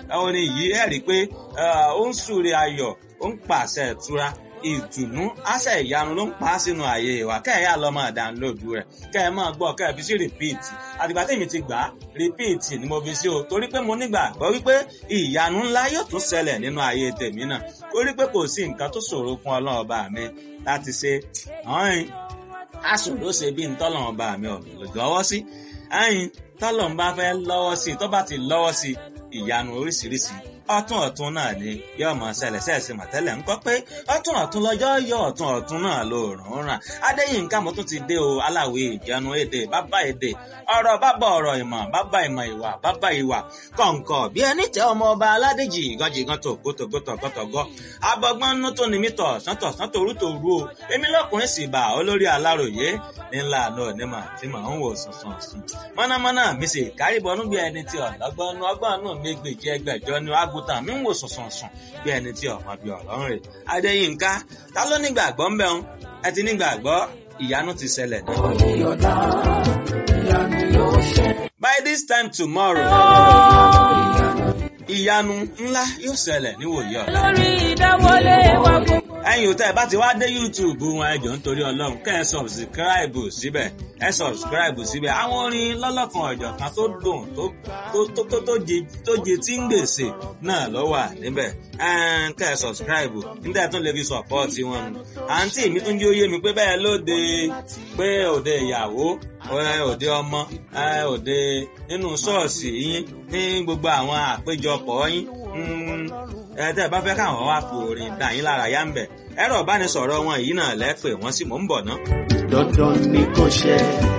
orin yìí ẹ rí i pé ó ń súre ayọ̀ ó ń pàṣẹ ìtura ìdùnnú àṣẹ ìyanu ló ń pa á sínú ààyè wa kẹ́ẹ̀yà lọ máa dánlóòdù rẹ̀ kẹ́ ẹ máa gbọ́ kẹ́ ẹ fi sí rìpíìtì àtìgbà tèmi ti gbà á rìpíìtì ni mo fi sí o torí pé mo nígbàgbọ́ wípé ìyanu ńlá yóò tún ṣẹlẹ̀ nínú ààyè tèmi náà torí pé kò sí nǹkan tó ṣòro fún ọlọ́run ọba mi láti ṣe ọ̀hìn aṣòro ṣe bí ntọ́lọ́run ọba mi ò lọ́wọ́ sí ẹ̀yìn tọ́lọ́run bá fẹ́ lọ́wọ́ sí tó bá ti lọ́wọ́ sí ìyanu oríṣiríṣi ọ̀tún ọ̀tún náà ni yóò mọ ṣẹlẹ̀ ṣẹ̀ṣẹ̀ mọ̀tẹ́lẹ̀ ńkọ́ pé ọ̀tún ọ̀tún lọ́jọ́ yọ ọ̀tún ọ̀tún náà ló rùn ràn adéyínká mo tún ti dé o aláwẹ̀ ìjánu èdè bàbá èdè ọ̀rọ̀ bàbá ọ̀rọ̀ ìmọ̀ bàbá ìmọ̀ ìwà bàbá ìwà kọ̀ǹkọ̀ bí ẹni tẹ ọmọ ọba aládèjì ìgànjìgàn tó gótógótógótógó abọ́gbọ́n nú tó ní mí tọ̀ sọ́tọ̀ sọ́tọ̀ orú tó rú o èmi lọ́kùnrin sì bà olórí aláròyé ńlá àná onímọ̀ tí màá ń wò sùnsùn sùn mọ́nàmọ́ná mi sì kárìbọnú bí ẹni tí ọ̀lọ́gbọ́n nú ọgbọ́n nú mi gbèjì ẹgbẹ̀jọ ní àgùntàn mi ń wò sùnsùn sùn bí ẹni tí ọmọ bí ọ̀rọ̀ ń rè adéyínká ta ló nígbàgbọ́ ń bẹ̀ ń ẹ ti nígbàgbọ́ ìyanu ti ṣẹlẹ̀ náà. by this time tomorrow ìyanu ńlá yóò ṣẹlẹ̀ níwòye ọ̀la. lórí ìdáwọlé wa gbogbo. ẹ̀yin ò tẹ́ ẹ bá ti wá dé youtube wọn ẹ jọ̀ọ́ nítorí ọlọ́run kẹ́ ẹ sọ̀bsìkíráìbù síbẹ̀ ẹ sọ̀bsìkíráìbù síbẹ̀ àwọn orin lọ́lọ́kan ọ̀jọ̀ kan tó dùn tó tó tó tó jẹ tó jẹ tí ń gbèsè náà ló wà níbẹ̀ kẹ́ ẹ sọ̀bsìkíráìbù níta tún lè fi sọ̀pọ́ọ̀tì wọn nù. àǹtí mi tún jẹ́ oyé mi pé bẹ́ẹ̀ lóde pé òde ìyàwó òde ọmọ òde nínú ṣọ́ọ̀ṣì yín ní gbogbo àwọn àpéjọpọ̀ yín ẹ tẹ́ ẹ bá fẹ́ káwọn wá fi orin dà yín lára yá ń bẹ̀ ẹ̀rọ ìbánisọ̀rọ̀ wọn yìí náà lẹ́pẹ̀ wọ́n sì mò ń bọ̀ ná. dandan ni kò ṣe